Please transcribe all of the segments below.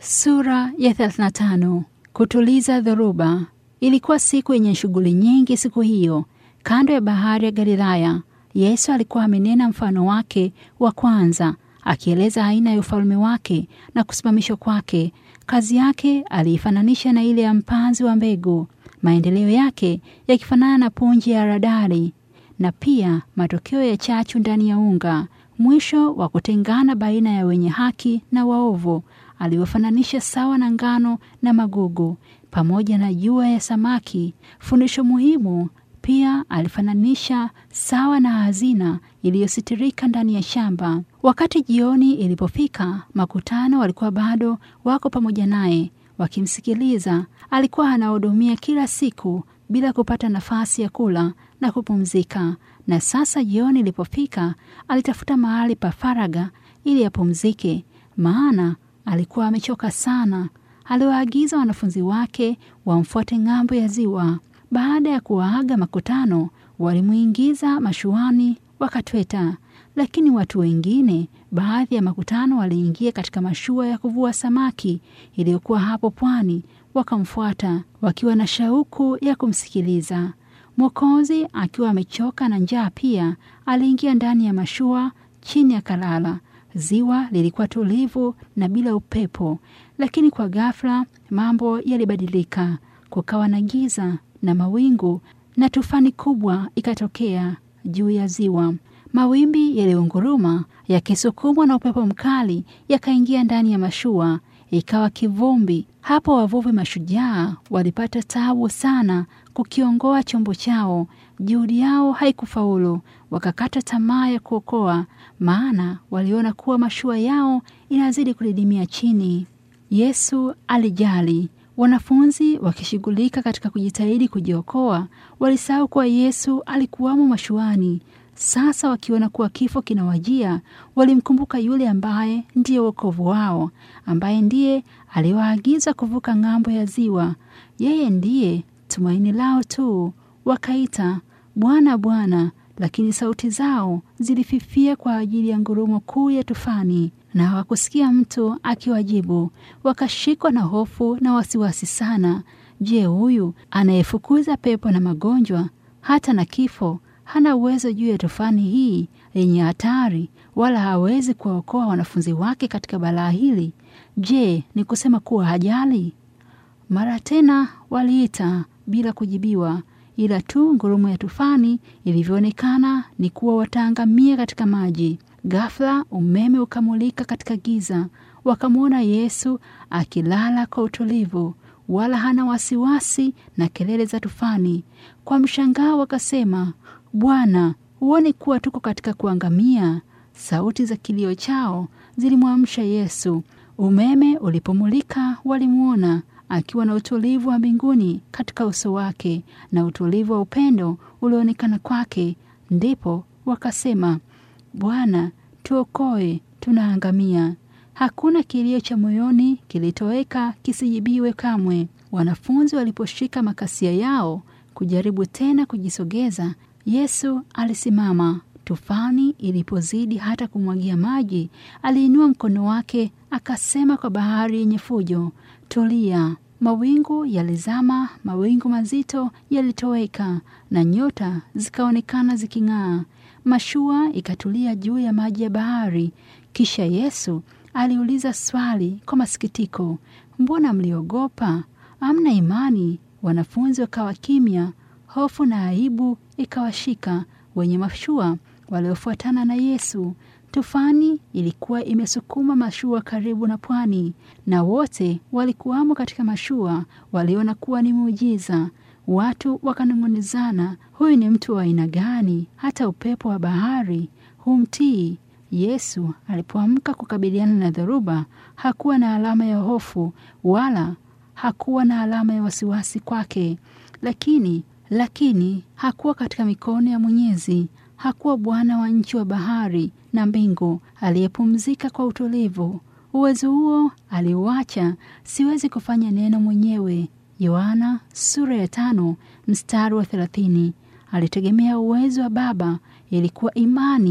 Sura ya 35. Kutuliza dhoruba. Ilikuwa siku yenye shughuli nyingi siku hiyo, kando ya bahari ya Galilaya. Yesu alikuwa amenena mfano wake wa kwanza, akieleza aina ya ufalme wake na kusimamishwa kwake. Kazi yake aliifananisha na ile ya mpanzi wa mbegu, maendeleo yake yakifanana na punji ya haradali, na pia matokeo ya chachu ndani ya unga, mwisho wa kutengana baina ya wenye haki na waovu aliwafananisha sawa na ngano na magugu pamoja na jua ya samaki. Fundisho muhimu pia alifananisha sawa na hazina iliyositirika ndani ya shamba. Wakati jioni ilipofika, makutano walikuwa bado wako pamoja naye wakimsikiliza. Alikuwa anahudumia kila siku bila kupata nafasi ya kula na kupumzika, na sasa jioni ilipofika, alitafuta mahali pa faraga ili apumzike, maana alikuwa amechoka sana. Aliwaagiza wanafunzi wake wamfuate ng'ambo ya ziwa. Baada ya kuwaaga makutano, walimwingiza mashuani wakatweta, lakini watu wengine, baadhi ya makutano, waliingia katika mashua ya kuvua samaki iliyokuwa hapo pwani, wakamfuata wakiwa na shauku ya kumsikiliza. Mwokozi akiwa amechoka na njaa pia aliingia ndani ya mashua chini akalala. Ziwa lilikuwa tulivu na bila upepo, lakini kwa ghafla mambo yalibadilika. Kukawa na giza na mawingu, na tufani kubwa ikatokea juu ya ziwa. Mawimbi yaliunguruma yakisukumwa na upepo mkali, yakaingia ndani ya mashua, ikawa kivumbi. Hapo wavuvi mashujaa walipata tabu sana kukiongoa chombo chao. Juhudi yao haikufaulu, wakakata tamaa ya kuokoa, maana waliona kuwa mashua yao inazidi kudidimia chini. Yesu alijali. Wanafunzi wakishughulika katika kujitahidi kujiokoa, walisahau kuwa Yesu alikuwamo mashuani. Sasa wakiona kuwa kifo kinawajia, walimkumbuka yule ambaye ndiye wokovu wao, ambaye ndiye aliwaagiza kuvuka ng'ambo ya ziwa. Yeye ndiye tumaini lao tu. Wakaita, Bwana, Bwana, lakini sauti zao zilififia kwa ajili ya ngurumo kuu ya tufani, na hawakusikia mtu akiwajibu. Wakashikwa na hofu na wasiwasi sana. Je, huyu anayefukuza pepo na magonjwa hata na kifo hana uwezo juu ya tufani hii yenye hatari, wala hawezi kuwaokoa wanafunzi wake katika balaa hili? Je, ni kusema kuwa hajali? Mara tena waliita bila kujibiwa, ila tu ngurumo ya tufani ilivyoonekana ni kuwa wataangamia katika maji. Ghafla umeme ukamulika katika giza, wakamwona Yesu akilala kwa utulivu, wala hana wasiwasi na kelele za tufani. Kwa mshangao wakasema, Bwana, huoni kuwa tuko katika kuangamia? Sauti za kilio chao zilimwamsha Yesu. Umeme ulipomulika, walimwona akiwa na utulivu wa mbinguni katika uso wake na utulivu wa upendo ulioonekana kwake. Ndipo wakasema, Bwana, tuokoe, tunaangamia. Hakuna kilio cha moyoni kilitoweka kisijibiwe kamwe. Wanafunzi waliposhika makasia yao kujaribu tena kujisogeza, Yesu alisimama. Tufani ilipozidi hata kumwagia maji, aliinua mkono wake akasema kwa bahari yenye fujo, tulia. Mawingu yalizama, mawingu mazito yalitoweka, na nyota zikaonekana ziking'aa. Mashua ikatulia juu ya maji ya bahari. Kisha Yesu aliuliza swali kwa masikitiko, mbona mliogopa? Amna imani? Wanafunzi wakawa kimya. Hofu na aibu ikawashika wenye mashua waliofuatana na Yesu. Tufani ilikuwa imesukuma mashua karibu na pwani, na wote walikuwamo katika mashua waliona kuwa ni muujiza. Watu wakanong'onezana, huyu ni mtu wa aina gani? Hata upepo wa bahari humtii. Yesu alipoamka kukabiliana na dhoruba, hakuwa na alama ya hofu wala hakuwa na alama ya wasiwasi kwake, lakini lakini hakuwa katika mikono ya Mwenyezi. Hakuwa Bwana wa nchi wa bahari na mbingu aliyepumzika kwa utulivu. Uwezo huo aliuacha. Siwezi kufanya neno mwenyewe. Yohana sura ya tano mstari wa thelathini. Alitegemea uwezo wa Baba. Ilikuwa imani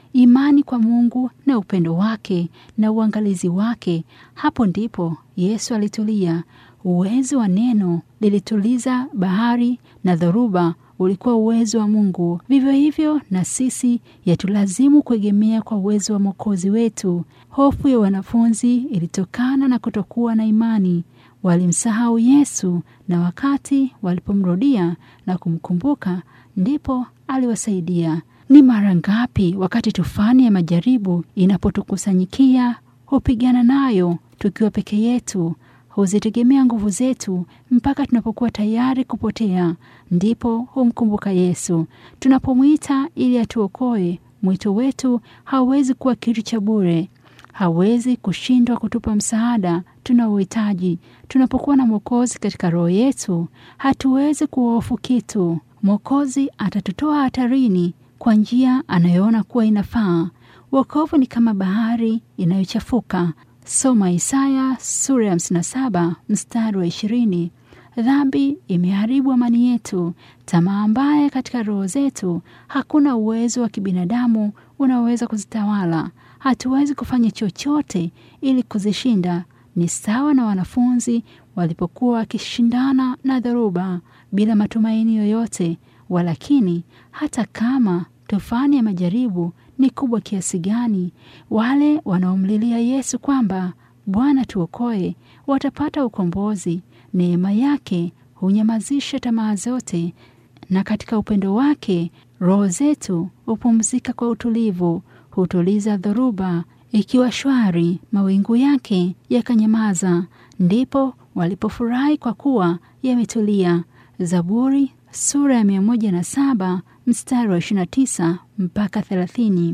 imani kwa Mungu na upendo wake na uangalizi wake. Hapo ndipo Yesu alitulia. Uwezo wa neno lilituliza bahari na dhoruba ulikuwa uwezo wa Mungu. Vivyo hivyo na sisi yatulazimu kuegemea kwa uwezo wa Mwokozi wetu. Hofu ya wanafunzi ilitokana na kutokuwa na imani. Walimsahau Yesu, na wakati walipomrudia na kumkumbuka, ndipo aliwasaidia. Ni mara ngapi wakati tufani ya majaribu inapotukusanyikia hupigana nayo tukiwa peke yetu, huzitegemea nguvu zetu mpaka tunapokuwa tayari kupotea, ndipo humkumbuka Yesu. Tunapomwita ili atuokoe, mwito wetu hauwezi kuwa kitu cha bure, hawezi kushindwa kutupa msaada tunaohitaji. Tunapokuwa na Mwokozi katika roho yetu, hatuwezi kuhofu kitu. Mwokozi atatutoa hatarini kwa njia anayoona kuwa inafaa. Wokovu ni kama bahari inayochafuka. Soma Isaya sura ya 57 mstari wa 20. Dhambi imeharibu amani yetu, tamaa mbaya katika roho zetu. Hakuna uwezo wa kibinadamu unaoweza kuzitawala. Hatuwezi kufanya chochote ili kuzishinda. Ni sawa na wanafunzi walipokuwa wakishindana na dhoruba bila matumaini yoyote. Walakini, hata kama tufani ya majaribu ni kubwa kiasi gani, wale wanaomlilia Yesu kwamba Bwana tuokoe watapata ukombozi. Neema yake hunyamazisha tamaa zote, na katika upendo wake roho zetu hupumzika kwa utulivu. Hutuliza dhoruba ikiwa shwari, mawingu yake yakanyamaza, ndipo walipofurahi kwa kuwa yametulia. Zaburi sura ya mia moja na saba mstari wa 29 mpaka 30.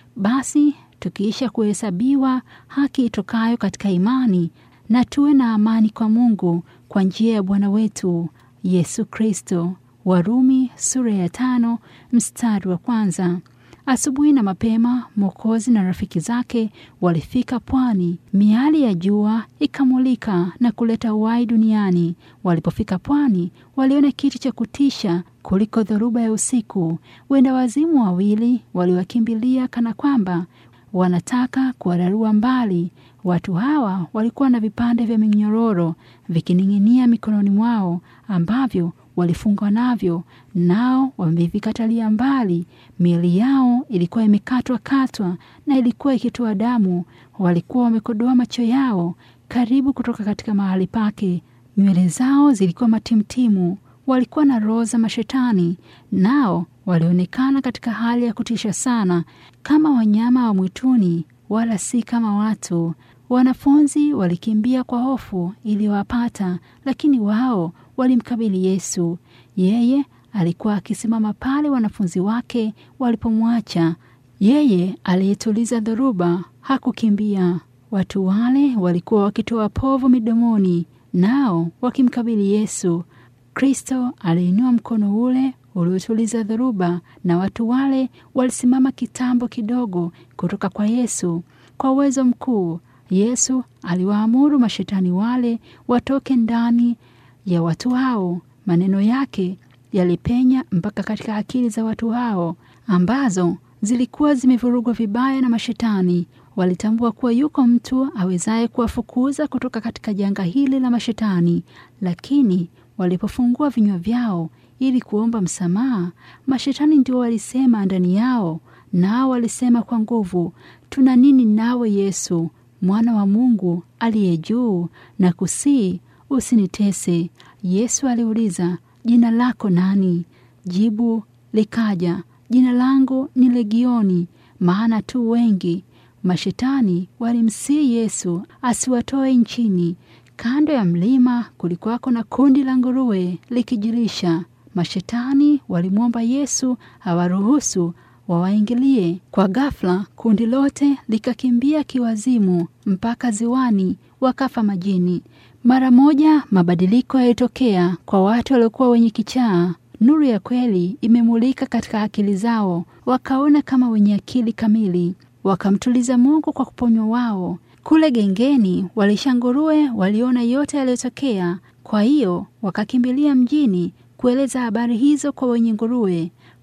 Basi tukiisha kuhesabiwa haki itokayo katika imani, na tuwe na amani kwa Mungu kwa njia ya Bwana wetu Yesu Kristo. Warumi sura ya tano mstari wa kwanza. Asubuhi na mapema Mwokozi na rafiki zake walifika pwani. Miali ya jua ikamulika na kuleta uhai duniani. Walipofika pwani, waliona kitu cha kutisha kuliko dhoruba ya usiku. Wenda wazimu wawili waliwakimbilia kana kwamba wanataka kuwararua mbali. Watu hawa walikuwa na vipande vya minyororo vikining'inia mikononi mwao ambavyo walifungwa navyo, nao wamevikatalia mbali. Miili yao ilikuwa imekatwa katwa na ilikuwa ikitoa damu. Walikuwa wamekodoa macho yao karibu kutoka katika mahali pake. Nywele zao zilikuwa matimtimu. Walikuwa na roho za mashetani, nao walionekana katika hali ya kutisha sana, kama wanyama wa mwituni, wala si kama watu. Wanafunzi walikimbia kwa hofu iliyowapata, lakini wao walimkabili Yesu. Yeye alikuwa akisimama pale wanafunzi wake walipomwacha. Yeye aliyetuliza dhoruba hakukimbia. Watu wale walikuwa wakitoa povu midomoni, nao wakimkabili Yesu. Kristo aliinua mkono ule uliotuliza dhoruba, na watu wale walisimama kitambo kidogo kutoka kwa Yesu. Kwa uwezo mkuu, Yesu aliwaamuru mashetani wale watoke ndani ya watu hao. Maneno yake yalipenya mpaka katika akili za watu hao ambazo zilikuwa zimevurugwa vibaya na mashetani. Walitambua kuwa yuko mtu awezaye kuwafukuza kutoka katika janga hili la mashetani, lakini walipofungua vinywa vyao ili kuomba msamaha, mashetani ndio walisema ndani yao, nao walisema kwa nguvu, tuna nini nawe Yesu, mwana wa Mungu aliye juu, na kusii usinitese. Yesu aliuliza, jina lako nani? Jibu likaja, jina langu ni Legioni, maana tu wengi. Mashetani walimsii Yesu asiwatoe nchini. Kando ya mlima kulikuwako na kundi la nguruwe likijilisha. Mashetani walimwomba Yesu awaruhusu wawaingilie. Kwa ghafla, kundi lote likakimbia kiwazimu mpaka ziwani, wakafa majini. Mara moja mabadiliko yalitokea kwa watu waliokuwa wenye kichaa. Nuru ya kweli imemulika katika akili zao, wakaona kama wenye akili kamili, wakamtuliza Mungu kwa kuponywa wao. Kule gengeni walisha nguruwe waliona yote yaliyotokea, kwa hiyo wakakimbilia mjini kueleza habari hizo kwa wenye nguruwe.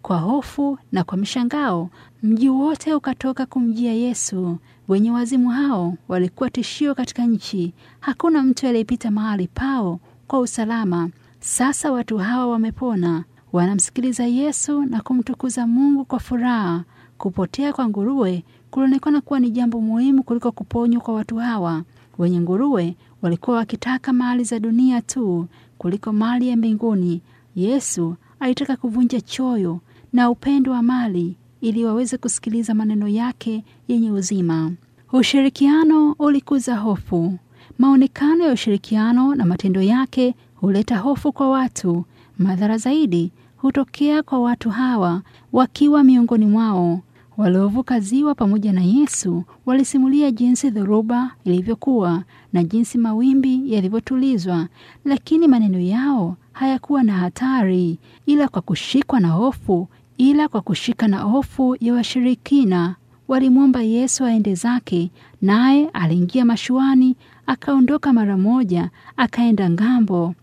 Kwa hofu na kwa mshangao, mji wote ukatoka kumjia Yesu. Wenye wazimu hao walikuwa tishio katika nchi. Hakuna mtu aliyepita mahali pao kwa usalama. Sasa watu hawa wamepona, wanamsikiliza Yesu na kumtukuza Mungu kwa furaha. Kupotea kwa nguruwe kulionekana kuwa ni jambo muhimu kuliko kuponywa kwa watu hawa. Wenye nguruwe walikuwa wakitaka mali za dunia tu kuliko mali ya mbinguni. Yesu alitaka kuvunja choyo na upendo wa mali ili waweze kusikiliza maneno yake yenye uzima. Ushirikiano ulikuza hofu. Maonekano ya ushirikiano na matendo yake huleta hofu kwa watu. Madhara zaidi hutokea kwa watu hawa wakiwa miongoni mwao. Waliovuka ziwa pamoja na Yesu walisimulia jinsi dhoruba ilivyokuwa na jinsi mawimbi yalivyotulizwa, lakini maneno yao hayakuwa na hatari, ila kwa kushikwa na hofu, ila kwa kushika na hofu ya washirikina walimwomba Yesu aende zake, naye aliingia mashuani, akaondoka mara moja, akaenda ng'ambo.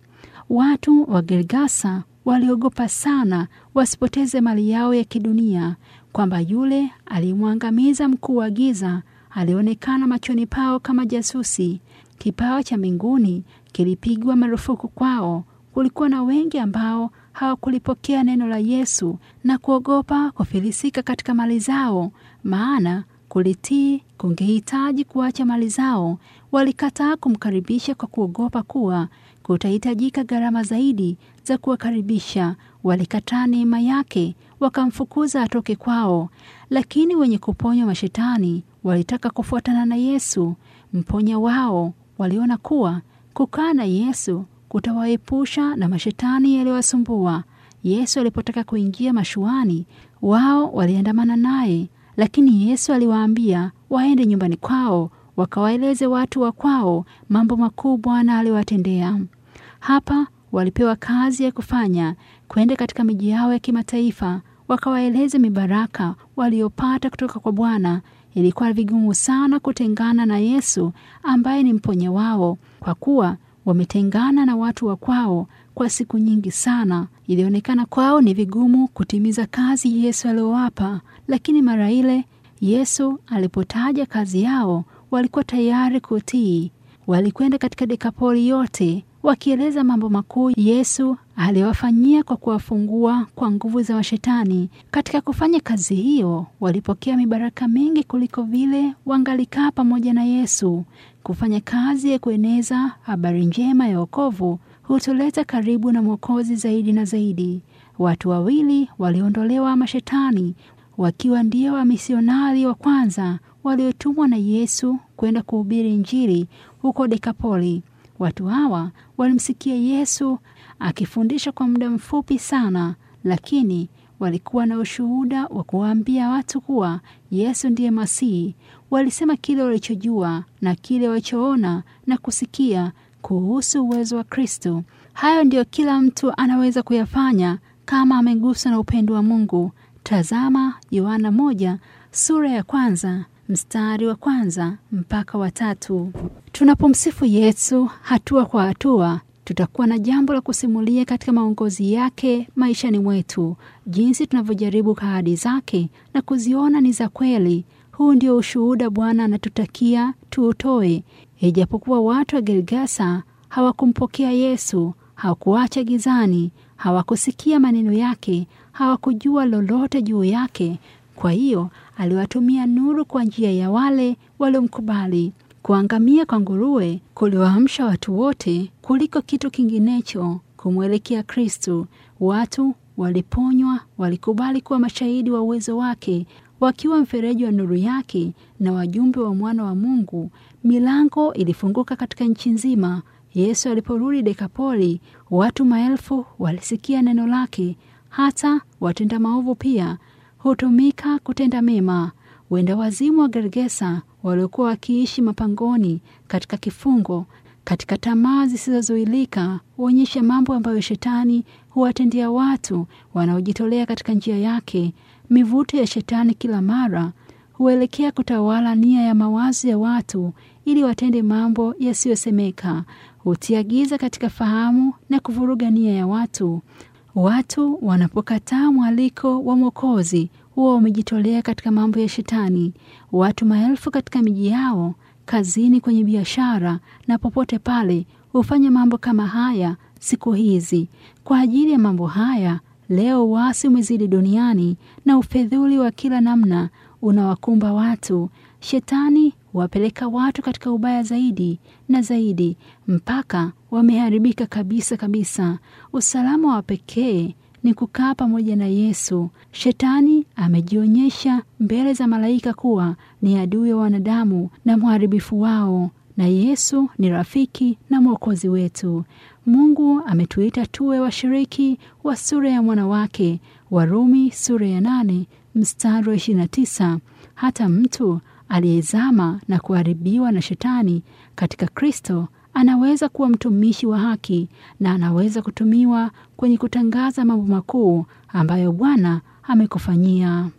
Watu wa Gergasa waliogopa sana wasipoteze mali yao ya kidunia, kwamba yule aliyemwangamiza mkuu wa giza alionekana machoni pao kama jasusi. Kipawa cha mbinguni kilipigwa marufuku kwao. Kulikuwa na wengi ambao hawakulipokea neno la Yesu na kuogopa kufilisika katika mali zao, maana kulitii kungehitaji kuacha mali zao. Walikataa kumkaribisha kwa kuogopa kuwa kutahitajika gharama zaidi za kuwakaribisha. Walikataa neema yake, wakamfukuza atoke kwao. Lakini wenye kuponywa mashetani walitaka kufuatana na Yesu mponya wao. Waliona kuwa kukaa na Yesu kutawaepusha na mashetani yaliyowasumbua. Yesu alipotaka kuingia mashuani, wao waliandamana naye, lakini Yesu aliwaambia waende nyumbani kwao, wakawaeleze watu wa kwao mambo makuu Bwana aliwatendea. Hapa walipewa kazi ya kufanya, kwenda katika miji yao ya kimataifa, wakawaeleze mibaraka waliopata kutoka kwa Bwana. Ilikuwa vigumu sana kutengana na Yesu ambaye ni mponya wao, kwa kuwa wametengana na watu wa kwao kwa siku nyingi sana. Ilionekana kwao ni vigumu kutimiza kazi Yesu aliyowapa, lakini mara ile Yesu alipotaja kazi yao, walikuwa tayari kutii. Walikwenda katika Dekapoli yote wakieleza mambo makuu Yesu aliwafanyia kwa kuwafungua kwa nguvu za washetani. Katika kufanya kazi hiyo, walipokea mibaraka mingi kuliko vile wangalikaa pamoja na Yesu. Kufanya kazi ya kueneza habari njema ya wokovu hutuleta karibu na Mwokozi zaidi na zaidi. Watu wawili waliondolewa mashetani, wakiwa ndio wamisionari wa kwanza waliotumwa na Yesu kwenda kuhubiri Injili huko Dekapoli. Watu hawa walimsikia Yesu akifundisha kwa muda mfupi sana, lakini walikuwa na ushuhuda wa kuwaambia watu kuwa Yesu ndiye Masihi. Walisema kile walichojua na kile walichoona na kusikia kuhusu uwezo wa Kristo. Hayo ndiyo kila mtu anaweza kuyafanya kama ameguswa na upendo wa Mungu. Tazama Yohana moja sura ya kwanza mstari wa kwanza mpaka wa tatu. Tunapomsifu Yesu hatua kwa hatua, tutakuwa na jambo la kusimulia katika maongozi yake maishani mwetu, jinsi tunavyojaribu ahadi zake na kuziona ni za kweli. Huu ndio ushuhuda Bwana anatutakia tuutoe. Ijapokuwa watu wa Gergasa hawakumpokea Yesu, hawakuacha gizani, hawakusikia maneno yake, hawakujua lolote juu yake. Kwa hiyo aliwatumia nuru kwa njia ya wale waliomkubali. Kuangamia kwa nguruwe kuliwaamsha watu wote kuliko kitu kinginecho kumwelekea Kristu. Watu waliponywa, walikubali kuwa mashahidi wa uwezo wake, wakiwa mfereji wa nuru yake na wajumbe wa mwana wa Mungu. Milango ilifunguka katika nchi nzima. Yesu aliporudi Dekapoli, watu maelfu walisikia neno lake. Hata watenda maovu pia hutumika kutenda mema. Wenda wazimu wa Gergesa waliokuwa wakiishi mapangoni, katika kifungo, katika tamaa zisizozuilika, huonyesha mambo ambayo shetani huwatendea watu wanaojitolea katika njia yake. Mivuto ya shetani kila mara huelekea kutawala nia ya mawazo ya watu ili watende mambo yasiyosemeka. Hutia giza katika fahamu na kuvuruga nia ya watu. Watu wanapokataa mwaliko wa Mwokozi huwa wamejitolea katika mambo ya Shetani. Watu maelfu katika miji yao, kazini, kwenye biashara na popote pale hufanya mambo kama haya siku hizi. Kwa ajili ya mambo haya, leo uasi umezidi duniani na ufedhuli wa kila namna unawakumba watu. Shetani huwapeleka watu katika ubaya zaidi na zaidi mpaka wameharibika kabisa kabisa. Usalama wa pekee ni kukaa pamoja na Yesu. Shetani amejionyesha mbele za malaika kuwa ni adui wa wanadamu na mharibifu wao, na Yesu ni rafiki na mwokozi wetu. Mungu ametuita tuwe washiriki wa sura ya mwana wake. Warumi sura ya nane mstari wa ishirini na tisa. Hata mtu aliyezama na kuharibiwa na Shetani katika Kristo anaweza kuwa mtumishi wa haki na anaweza kutumiwa kwenye kutangaza mambo makuu ambayo Bwana amekufanyia.